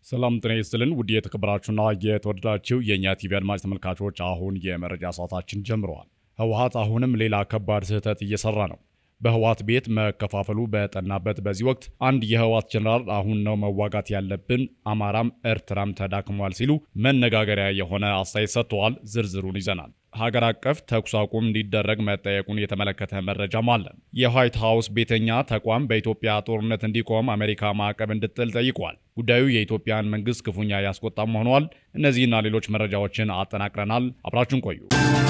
ሰላም ጤና ይስጥልን ውድ የተከበራችሁና የተወደዳችሁ የእኛ ቲቪ አድማጭ ተመልካቾች፣ አሁን የመረጃ ሰዓታችን ጀምረዋል። ህወሓት አሁንም ሌላ ከባድ ስህተት እየሰራ ነው። በህወሓት ቤት መከፋፈሉ በጠናበት በዚህ ወቅት አንድ የህወሓት ጀኔራል አሁን ነው መዋጋት ያለብን፣ አማራም ኤርትራም ተዳክሟል ሲሉ መነጋገሪያ የሆነ አስተያየት ሰጥተዋል። ዝርዝሩን ይዘናል። ሀገር አቀፍ ተኩስ አቁም እንዲደረግ መጠየቁን የተመለከተ መረጃም አለ። የዋይት ሀውስ ቤተኛ ተቋም በኢትዮጵያ ጦርነት እንዲቆም አሜሪካ ማዕቀብ እንድጥል ጠይቋል። ጉዳዩ የኢትዮጵያን መንግስት ክፉኛ ያስቆጣም ሆኗል። እነዚህና ሌሎች መረጃዎችን አጠናቅረናል። አብራችሁን ቆዩ።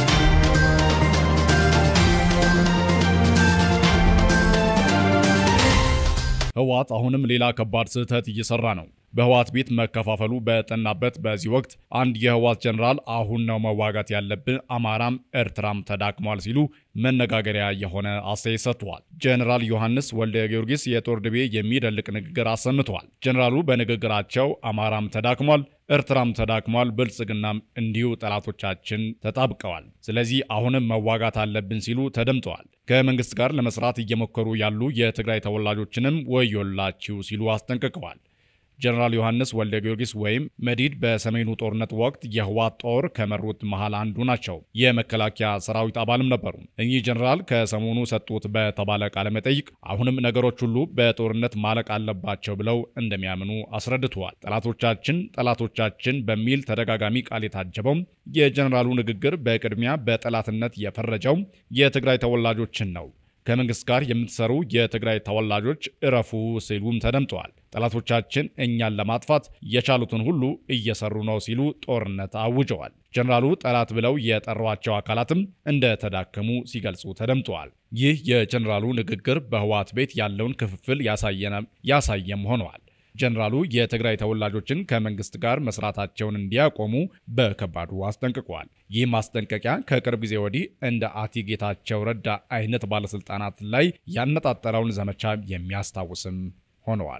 ህወሓት አሁንም ሌላ ከባድ ስህተት እየሰራ ነው። በህወሓት ቤት መከፋፈሉ በጠናበት በዚህ ወቅት አንድ የህወሓት ጀኔራል አሁን ነው መዋጋት ያለብን፣ አማራም ኤርትራም ተዳክሟል ሲሉ መነጋገሪያ የሆነ አስተያየት ሰጥተዋል። ጀኔራል ዮሐንስ ወልደ ጊዮርጊስ የጦር ድቤ የሚደልቅ ንግግር አሰምተዋል። ጀኔራሉ በንግግራቸው አማራም ተዳክሟል፣ ኤርትራም ተዳክሟል፣ ብልጽግናም እንዲሁ ጠላቶቻችን ተጣብቀዋል፣ ስለዚህ አሁንም መዋጋት አለብን ሲሉ ተደምጠዋል። ከመንግስት ጋር ለመስራት እየሞከሩ ያሉ የትግራይ ተወላጆችንም ወዮላችሁ ሲሉ አስጠንቅቀዋል። ጀነራል ዮሐንስ ወልደ ጊዮርጊስ ወይም መዲድ በሰሜኑ ጦርነት ወቅት የህወሓት ጦር ከመሩት መሃል አንዱ ናቸው። የመከላከያ ሰራዊት አባልም ነበሩ። እኚህ ጀነራል ከሰሞኑ ሰጡት በተባለ ቃለ መጠይቅ አሁንም ነገሮች ሁሉ በጦርነት ማለቅ አለባቸው ብለው እንደሚያምኑ አስረድተዋል። ጠላቶቻችን ጠላቶቻችን በሚል ተደጋጋሚ ቃል የታጀበው የጀነራሉ ንግግር በቅድሚያ በጠላትነት የፈረጀው የትግራይ ተወላጆችን ነው። ከመንግስት ጋር የምትሰሩ የትግራይ ተወላጆች እረፉ ሲሉም ተደምጠዋል። ጠላቶቻችን እኛን ለማጥፋት የቻሉትን ሁሉ እየሰሩ ነው ሲሉ ጦርነት አውጀዋል። ጀነራሉ ጠላት ብለው የጠሯቸው አካላትም እንደተዳከሙ ሲገልጹ ተደምጠዋል። ይህ የጀነራሉ ንግግር በህወሓት ቤት ያለውን ክፍፍል ያሳየም ሆነዋል። ጀነራሉ የትግራይ ተወላጆችን ከመንግስት ጋር መስራታቸውን እንዲያቆሙ በከባዱ አስጠንቅቀዋል። ይህ ማስጠንቀቂያ ከቅርብ ጊዜ ወዲህ እንደ አቶ ጌታቸው ረዳ አይነት ባለስልጣናት ላይ ያነጣጠረውን ዘመቻ የሚያስታውስም ሆነዋል።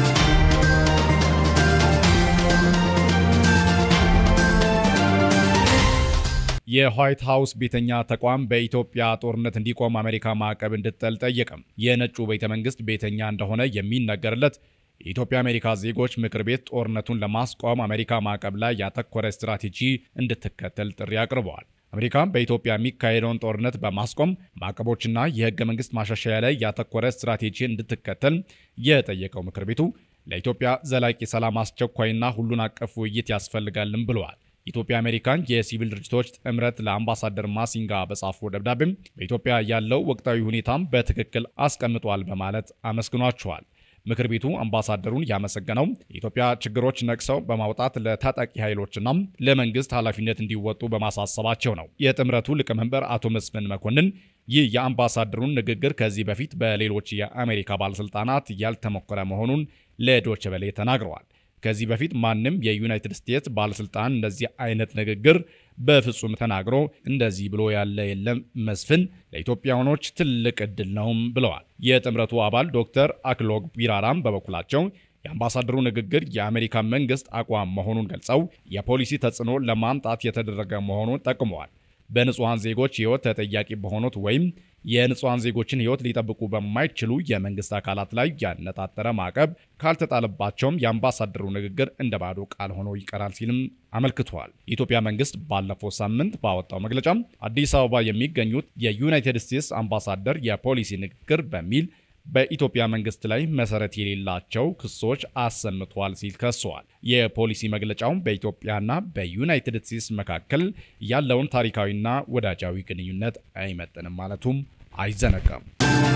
የዋይት ሀውስ ቤተኛ ተቋም በኢትዮጵያ ጦርነት እንዲቆም አሜሪካ ማዕቀብ እንድትጥል ጠየቀም። የነጩ ቤተ መንግስት ቤተኛ እንደሆነ የሚነገርለት የኢትዮጵያ አሜሪካ ዜጎች ምክር ቤት ጦርነቱን ለማስቆም አሜሪካ ማዕቀብ ላይ ያተኮረ ስትራቴጂ እንድትከተል ጥሪ አቅርበዋል። አሜሪካ በኢትዮጵያ የሚካሄደውን ጦርነት በማስቆም ማዕቀቦችና የህገ መንግስት ማሻሻያ ላይ ያተኮረ ስትራቴጂ እንድትከተል የጠየቀው ምክር ቤቱ ለኢትዮጵያ ዘላቂ ሰላም አስቸኳይና ሁሉን አቀፍ ውይይት ያስፈልጋልም ብለዋል። ኢትዮጵያ አሜሪካን የሲቪል ድርጅቶች ጥምረት ለአምባሳደር ማሲንጋ በጻፈው ደብዳቤም በኢትዮጵያ ያለው ወቅታዊ ሁኔታም በትክክል አስቀምጧል በማለት አመስግኗቸዋል። ምክር ቤቱ አምባሳደሩን ያመሰገነው የኢትዮጵያ ችግሮች ነቅሰው በማውጣት ለታጣቂ ኃይሎችና ለመንግስት ኃላፊነት እንዲወጡ በማሳሰባቸው ነው። የጥምረቱ ሊቀመንበር አቶ መስፍን መኮንን ይህ የአምባሳደሩን ንግግር ከዚህ በፊት በሌሎች የአሜሪካ ባለስልጣናት ያልተሞከረ መሆኑን ለዶይቼ ቬለ ተናግረዋል። ከዚህ በፊት ማንም የዩናይትድ ስቴትስ ባለስልጣን እንደዚህ አይነት ንግግር በፍጹም ተናግሮ እንደዚህ ብሎ ያለ የለም። መስፍን ለኢትዮጵያውያኖች ትልቅ እድል ነውም ብለዋል። የጥምረቱ አባል ዶክተር አክሎግ ቢራራም በበኩላቸው የአምባሳደሩ ንግግር የአሜሪካ መንግስት አቋም መሆኑን ገልጸው የፖሊሲ ተጽዕኖ ለማምጣት የተደረገ መሆኑን ጠቅመዋል። በንጹሐን ዜጎች ህይወት ተጠያቂ በሆኑት ወይም የንጹሐን ዜጎችን ህይወት ሊጠብቁ በማይችሉ የመንግስት አካላት ላይ ያነጣጠረ ማዕቀብ ካልተጣለባቸውም የአምባሳደሩ ንግግር እንደ ባዶ ቃል ሆኖ ይቀራል ሲልም አመልክተዋል። የኢትዮጵያ መንግስት ባለፈው ሳምንት ባወጣው መግለጫ አዲስ አበባ የሚገኙት የዩናይትድ ስቴትስ አምባሳደር የፖሊሲ ንግግር በሚል በኢትዮጵያ መንግስት ላይ መሰረት የሌላቸው ክሶች አሰምቷል ሲል ከሰዋል። የፖሊሲ መግለጫውን በኢትዮጵያና በዩናይትድ ስቴትስ መካከል ያለውን ታሪካዊና ወዳጃዊ ግንኙነት አይመጥንም ማለቱም አይዘነጋም።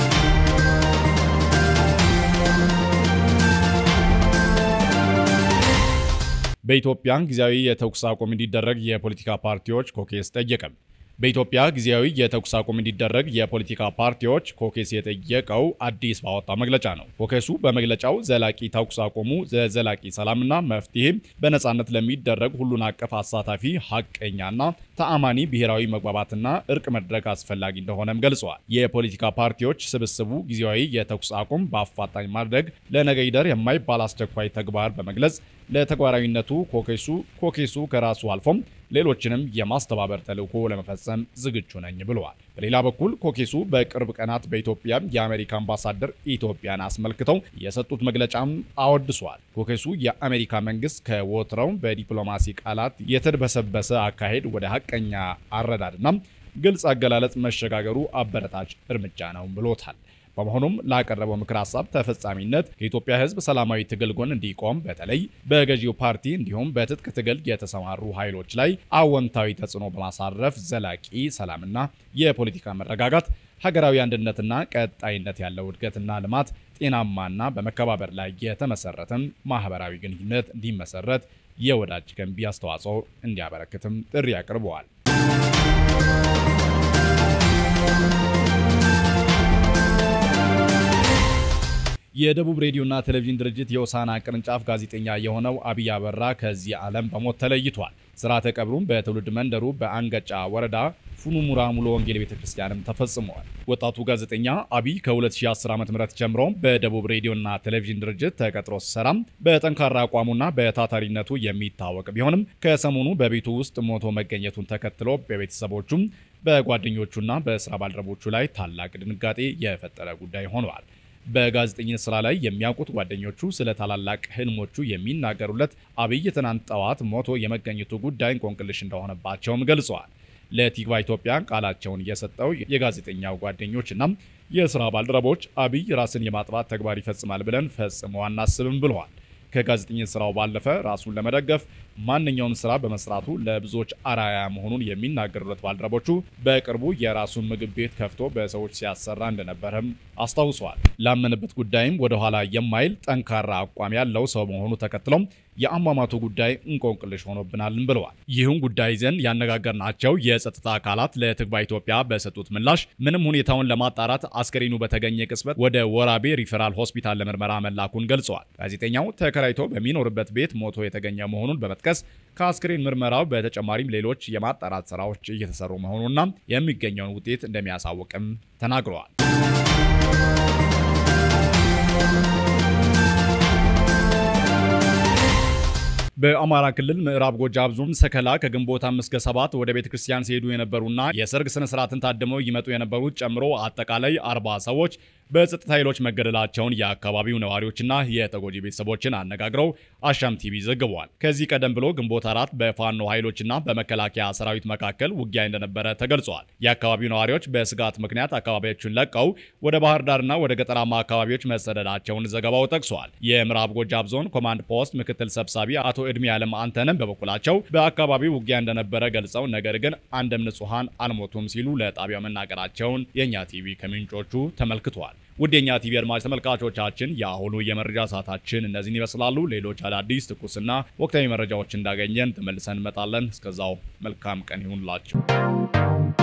በኢትዮጵያ ጊዜያዊ የተኩስ አቁም እንዲደረግ የፖለቲካ ፓርቲዎች ኮኬስ ጠየቀም። በኢትዮጵያ ጊዜያዊ የተኩስ አቁም እንዲደረግ የፖለቲካ ፓርቲዎች ኮኬስ የጠየቀው አዲስ ባወጣው መግለጫ ነው። ኮኬሱ በመግለጫው ዘላቂ ተኩስ አቁሙ ዘላቂ ሰላምና መፍትሄ በነጻነት ለሚደረግ ሁሉን አቀፍ አሳታፊ ሀቀኛና ተአማኒ ብሔራዊ መግባባትና እርቅ መድረክ አስፈላጊ እንደሆነም ገልጸዋል። የፖለቲካ ፓርቲዎች ስብስቡ ጊዜያዊ የተኩስ አቁም በአፋጣኝ ማድረግ ለነገ ይደር የማይባል አስቸኳይ ተግባር በመግለጽ ለተግባራዊነቱ ኮኬሱ ኮኬሱ ከራሱ አልፎም ሌሎችንም የማስተባበር ተልዕኮ ለመፈጸም ዝግጁ ነኝ ብለዋል። በሌላ በኩል ኮኬሱ በቅርብ ቀናት በኢትዮጵያ የአሜሪካ አምባሳደር ኢትዮጵያን አስመልክተው የሰጡት መግለጫም አወድሷል። ኮኬሱ የአሜሪካ መንግስት ከወትረው በዲፕሎማሲ ቃላት የተድበሰበሰ አካሄድ ወደ ሀቀኛ አረዳድና ግልጽ አገላለጽ መሸጋገሩ አበረታች እርምጃ ነው ብሎታል። በመሆኑም ላቀረበው ምክር ሀሳብ ተፈጻሚነት ከኢትዮጵያ ሕዝብ ሰላማዊ ትግል ጎን እንዲቆም በተለይ በገዢው ፓርቲ እንዲሁም በትጥቅ ትግል የተሰማሩ ኃይሎች ላይ አዎንታዊ ተጽዕኖ በማሳረፍ ዘላቂ ሰላምና የፖለቲካ መረጋጋት፣ ሀገራዊ አንድነትና ቀጣይነት ያለው እድገትና ልማት፣ ጤናማና በመከባበር ላይ የተመሰረተም ማህበራዊ ግንኙነት እንዲመሰረት የወዳጅ ገንቢ አስተዋጽኦ እንዲያበረክትም ጥሪ አቅርበዋል። የደቡብ ሬዲዮና ቴሌቪዥን ድርጅት የሆሳዕና ቅርንጫፍ ጋዜጠኛ የሆነው አብይ አበራ ከዚህ ዓለም በሞት ተለይቷል። ስርዓተ ቀብሩም በትውልድ መንደሩ በአንገጫ ወረዳ ፉኑሙራ ሙሉ ወንጌል ቤተ ክርስቲያንም ተፈጽመዋል። ወጣቱ ጋዜጠኛ አብይ ከ2010 ዓ.ም ጀምሮ በደቡብ ሬዲዮና ቴሌቪዥን ድርጅት ተቀጥሮ ሲሰራም በጠንካራ አቋሙና በታታሪነቱ የሚታወቅ ቢሆንም ከሰሞኑ በቤቱ ውስጥ ሞቶ መገኘቱን ተከትሎ በቤተሰቦቹም በጓደኞቹና በስራ ባልደረቦቹ ላይ ታላቅ ድንጋጤ የፈጠረ ጉዳይ ሆነዋል። በጋዜጠኝነት ስራ ላይ የሚያውቁት ጓደኞቹ ስለ ታላላቅ ህልሞቹ የሚናገሩለት አብይ ትናንት ጠዋት ሞቶ የመገኘቱ ጉዳይ እንቆቅልሽ እንደሆነባቸውም ገልጸዋል። ለቲግቫ ኢትዮጵያ ቃላቸውን የሰጠው የጋዜጠኛው ጓደኞችና የስራ ባልደረቦች አብይ ራስን የማጥፋት ተግባር ይፈጽማል ብለን ፈጽሞ አናስብም ብለዋል። ከጋዜጠኝነት ስራው ባለፈ ራሱን ለመደገፍ ማንኛውም ስራ በመስራቱ ለብዙዎች አራያ መሆኑን የሚናገሩለት ባልደረቦቹ በቅርቡ የራሱን ምግብ ቤት ከፍቶ በሰዎች ሲያሰራ እንደነበረም አስታውሰዋል። ላመነበት ጉዳይም ወደኋላ የማይል ጠንካራ አቋም ያለው ሰው መሆኑ ተከትሎም የአሟሟቱ ጉዳይ እንቆቅልሽ ሆኖብናልን ብለዋል። ይህን ጉዳይ ይዘን ያነጋገርናቸው የጸጥታ አካላት ለትግባ ኢትዮጵያ በሰጡት ምላሽ ምንም ሁኔታውን ለማጣራት አስከሬኑ በተገኘ ቅጽበት ወደ ወራቤ ሪፈራል ሆስፒታል ለምርመራ መላኩን ገልጸዋል። ጋዜጠኛው ተከራይቶ በሚኖርበት ቤት ሞቶ የተገኘ መሆኑን በመጥቀስ ከአስክሬን ምርመራው በተጨማሪም ሌሎች የማጣራት ስራዎች እየተሰሩ መሆኑና የሚገኘውን ውጤት እንደሚያሳውቅም ተናግረዋል። በአማራ ክልል ምዕራብ ጎጃም ዞን ሰከላ ከግንቦት አምስት እስከ ሰባት ወደ ቤተ ክርስቲያን ሲሄዱ የነበሩና የሰርግ ስነ ስርዓትን ታድመው ይመጡ የነበሩት ጨምሮ አጠቃላይ አርባ ሰዎች በጸጥታ ኃይሎች መገደላቸውን የአካባቢው ነዋሪዎችና የተጎጂ ቤተሰቦችን አነጋግረው አሻም ቲቪ ዘግበዋል። ከዚህ ቀደም ብሎ ግንቦት አራት በፋኖ ኃይሎችና በመከላከያ ሰራዊት መካከል ውጊያ እንደነበረ ተገልጿል። የአካባቢው ነዋሪዎች በስጋት ምክንያት አካባቢዎቹን ለቀው ወደ ባህር ዳርና ወደ ገጠራማ አካባቢዎች መሰደዳቸውን ዘገባው ጠቅሷል። የምዕራብ ጎጃም ዞን ኮማንድ ፖስት ምክትል ሰብሳቢ አቶ እድሜ ያለም አንተንም በበኩላቸው በአካባቢው ውጊያ እንደነበረ ገልጸው ነገር ግን አንድም ንጹሐን አልሞቱም ሲሉ ለጣቢያው መናገራቸውን የእኛ ቲቪ ከምንጮቹ ተመልክቷል። ውድ የእኛ ቲቪ አድማጭ ተመልካቾቻችን የአሁኑ የመረጃ ሰዓታችን እነዚህን ይመስላሉ። ሌሎች አዳዲስ ትኩስና ወቅታዊ መረጃዎች እንዳገኘን ተመልሰን እንመጣለን። እስከዛው መልካም ቀን ይሁንላችሁ።